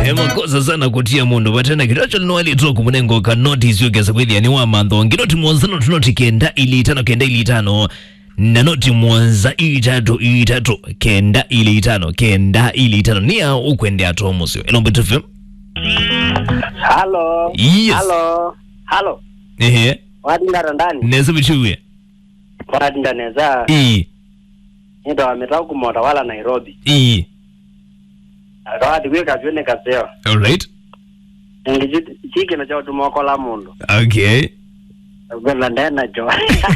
emakosa sana kutia mundu vatena kitacho linowalitwa kumunengo ka notice yogeza kweli yani wa mantho nginoti muonzano tunoti kenda ili itano kenda ili itano na noti muonza itatu itatu kenda ili itano kenda ili itano nia ukwende ato musio elombe tufem Halo. Yes. Halo. Halo. ehe Wadindara ndani. neza bichuwe Wadinda neza. ii Ndo ametaka kumota wala Nairobi. ii Rawadi wika vyone kaseo. alright Ngiji chiki na chao tumokola mundu. okay Gwela ndena jo.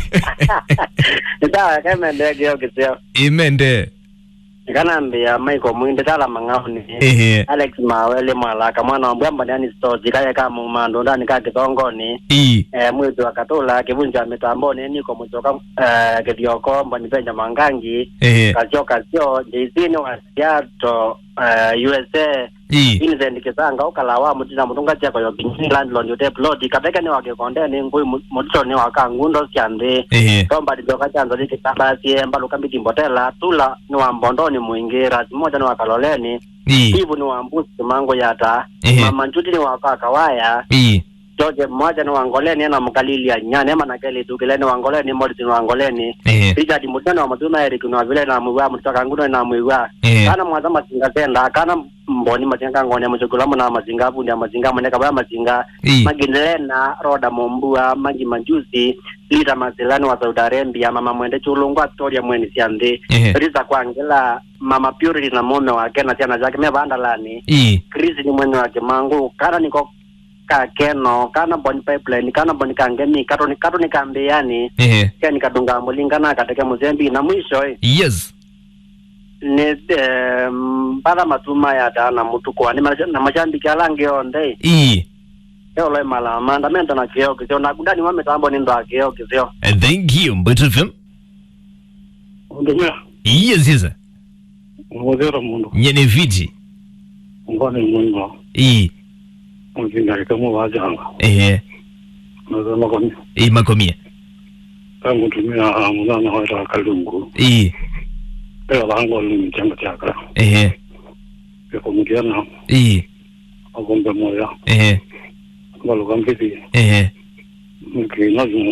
Nita kama ndege yo kiseo. imende Nikanambia Michael Mwinde tala mangauni. ehe Alex Mawele mwalaka mwana wa mbwamba ndani stoji kaya kama umando ndani ka kithongoni. ii eh, mwezi wa katula kivunja mitamboni niko mucoka eh, kithioko mboni penja mangangi ehe kasio kasio jeisini wa siato eh, usa ii Vincent Kisanga ukala wa mutina mutunga chako yo binyini landlord yote plot kabeka ni wakikonde ni ngui mutito ni wakangundo siande ehe tomba dijoka chanzo liki kabasi mbalo kambiti mbotela tula ni wa mbondoni muingira simoja ni wakaloleni ii hivu ni wa mbusi mango yata Ehe. mama njuti ni wakaka waya ii George mmoja ni wangoleni ena mkalili ya nyane ema na keli dukileni wangoleni Morris ni wangoleni ehe Richard Mutano wa Matuna Eric ni wavile na mwiwa mutaka nguno na mwiwa ehe kana mwaza mazinga tenda kana mboni mazinga ngone mchokolamu na mazinga bundi ya mazinga mwene kabaya mazinga ii magindelena roda mombua magi majusi lita mazilani wa Saudi Arabia mama mwende chulungwa storia mweni siandi ehe Risa kwangela mama Purity na mume wake na tiana zake mevandalani ii Chris ni mwene wake mangu kana niko ka keno kana boni pipeline kana boni kangemi kato ni kato ni kambiani ehe kia nikadunga mulingana kateke muzembi na mwisho eh, yes ni eh, mpaka matuma ya dana mutu kwa ni maja- na majambiki alange onde ii eo loe mala mandamento na kio kisio na gudani wa mitambo ni ndo akio kisio thank you mbetu fm undumia yes yes ngozera mundu nyene viti ngone mungu ii mzingarika mu wajanga ehe nazama koni ii makomia tangu tumia munana hoita kalungu ii pela lango lumi changa chaka ehe peko mukiana ii agombe moya ehe ngalo kambiti ehe mki nazu